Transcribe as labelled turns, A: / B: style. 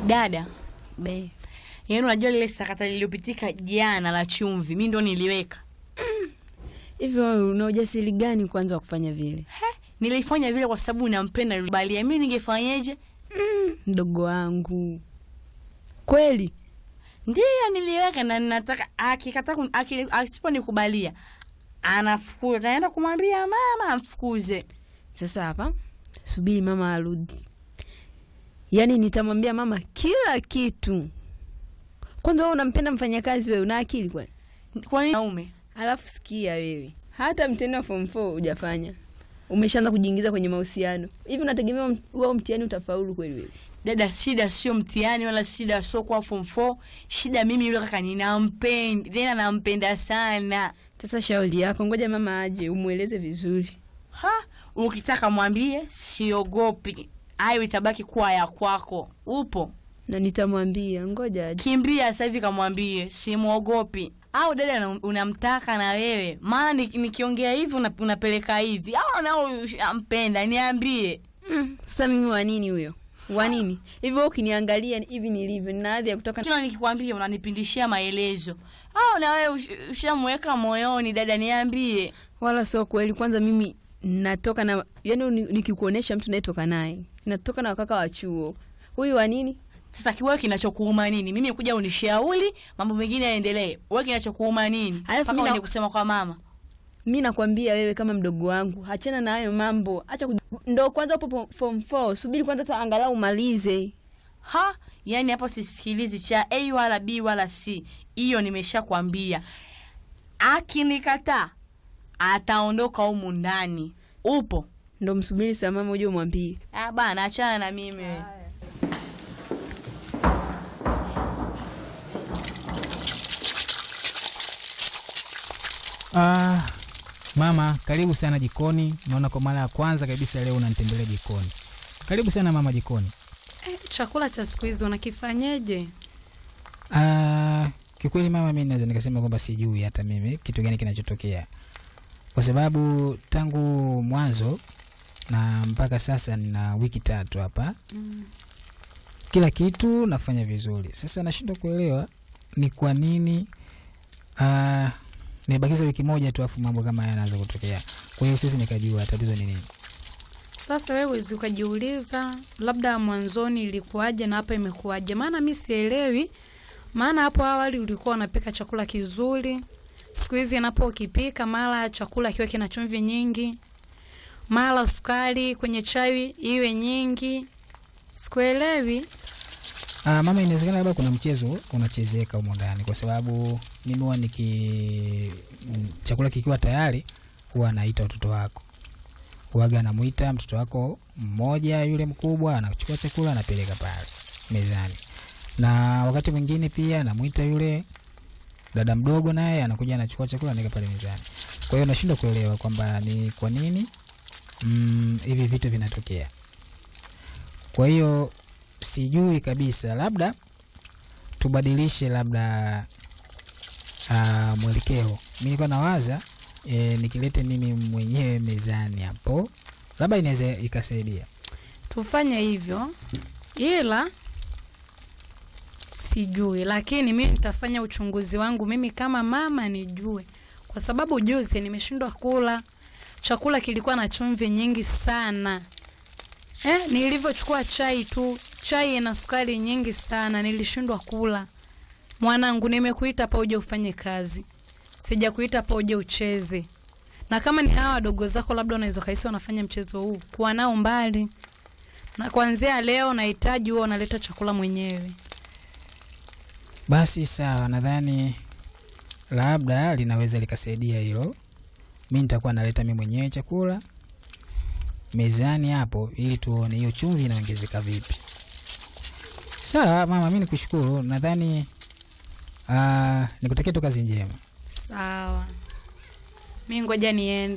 A: Dada,
B: Be.
A: yaani unajua lile sakata lililopitika jana la chumvi, mi ndo niliweka.
B: Hivi wewe una ujasiri gani kwanza wa kufanya vile?
A: He, nilifanya vile kwa sababu nampenda Balia. Mi ningefanyeje?
B: Mdogo wangu. Kweli?
A: Ndiyo niliweka na nataka akikataa kun- aki- asiponikubalia anafukuza, naenda kumwambia mama amfukuze.
B: Sasa hapa subiri mama arudi. Yaani nitamwambia mama kila kitu. Kwanza wewe unampenda mfanyakazi wewe una akili kwani?
A: Kwa nini naume?
B: Alafu sikia wewe. Hata mtihani wa form 4 hujafanya. Umeshaanza kujiingiza kwenye mahusiano. Hivi unategemea mt- wewe mtihani utafaulu kweli wewe?
A: Dada, shida sio mtihani wala shida sio kwa form 4. Shida mimi yule kaka ninampenda, tena nampenda sana.
B: Sasa shauri yako, ngoja mama aje umweleze vizuri.
A: Ha, ukitaka mwambie siogopi. Hayo itabaki kuwa ya kwako. Upo?
B: Na nitamwambia, ngoja aje.
A: Kimbia sasa hivi kamwambie simwogopi. Au dada una- unamtaka na wewe. Maana ni- nikiongea hivi una- unapeleka hivi. Au nao ampenda niambie.
B: Mm, sasa mimi wa nini huyo? Wa nini? Hivi wewe ukiniangalia hivi nilivyo, nina hadhi ya kutoka
A: Kila nikikwambia unanipindishia maelezo. Au na wewe ush- ushamweka moyoni dada niambie.
B: wala sio kweli. Kwanza mimi natoka na yani, ni- nikikuonesha mtu nayetoka naye natoka na wakaka wa chuo. Huyu wa nini?
A: Sasa kiwewe kinachokuuma nini? Mimi kuja unishauri mambo mengine yaendelee. Wewe kinachokuuma nini?
B: Alafu
A: Mpaka
B: mimi na-
A: uende kusema kwa mama.
B: Mi nakwambia wewe kama mdogo wangu, achana na hayo mambo, acha kuj... ndo kwanza upo po- form 4, subiri kwanza hata angalau umalize.
A: Ha, yani hapo sisikilizi cha A wala B wala C. Hiyo nimeshakwambia. Akinikataa ataondoka humu ndani. Upo?
B: Ndo msubiri saa mama uje umwambie.
A: Ah bana, achana na mimi.
C: Ah, mama, karibu sana jikoni. Naona kwa mara ya kwanza kabisa leo unanitembelea jikoni. Karibu sana mama jikoni.
D: Eh, chakula cha siku hizi unakifanyeje?
C: Ah, kiukweli mama, mimi naweza nikasema kwamba sijui hata mimi kitu gani kinachotokea, kwa sababu tangu mwanzo na mpaka sasa nina wiki tatu hapa
D: Mm.
C: kila kitu nafanya vizuri. Sasa nashindwa kuelewa ni kwa nini ah, nimebakiza wiki moja tu afu mambo kama haya yanaanza kutokea. Kwa hiyo sisi nikajua tatizo ni nini.
D: Sasa wewe wezi ukajiuliza labda mwanzoni ilikuwaje na hapa imekuwaje? Maana mi sielewi. Maana hapo awali ulikuwa unapika chakula kizuri, siku hizi napo ukipika mara chakula kiwe kina chumvi nyingi, mara sukari kwenye chai iwe nyingi. Sikuelewi.
C: Ah, mama, inawezekana labda kuna mchezo unachezeka humo ndani, kwa sababu mimi huwa niki m- chakula kikiwa tayari huwa naita watoto wako, huwaga anamuita mtoto wako mmoja, yule mkubwa anachukua chakula anapeleka pale mezani, na wakati mwingine pia namuita yule dada mdogo, naye anakuja anachukua chakula anaweka pale mezani. Kwa hiyo nashindwa kuelewa kwamba ni kwa nini mm, hivi vitu vinatokea. Kwa hiyo sijui kabisa, labda tubadilishe labda uh, mwelekeo. Mi nilikuwa nawaza e, nikilete mimi mwenyewe mezani hapo, labda inaweza ikasaidia.
D: Tufanye hivyo, ila sijui, lakini mimi nitafanya uchunguzi wangu mimi kama mama nijue, kwa sababu juzi nimeshindwa kula chakula, kilikuwa na chumvi nyingi sana. Eh, nilivyochukua chai tu, chai ina sukari nyingi sana, nilishindwa kula. Mwanangu, nimekuita hapa uje ufanye kazi, sijakuita hapa uje ucheze. Na kama ni hawa wadogo zako, labda unaweza kaisi wanafanya mchezo huu, kuwa nao mbali na kuanzia leo nahitaji huwa unaleta chakula mwenyewe.
C: Basi sawa, nadhani labda linaweza likasaidia hilo. Mi nitakuwa naleta mi mwenyewe chakula mezani hapo, ili tuone hiyo chumvi inaongezeka vipi. Sawa mama, mi nikushukuru. Nadhani uh, nikutakia tu kazi njema.
D: Sawa, mi ngoja niende.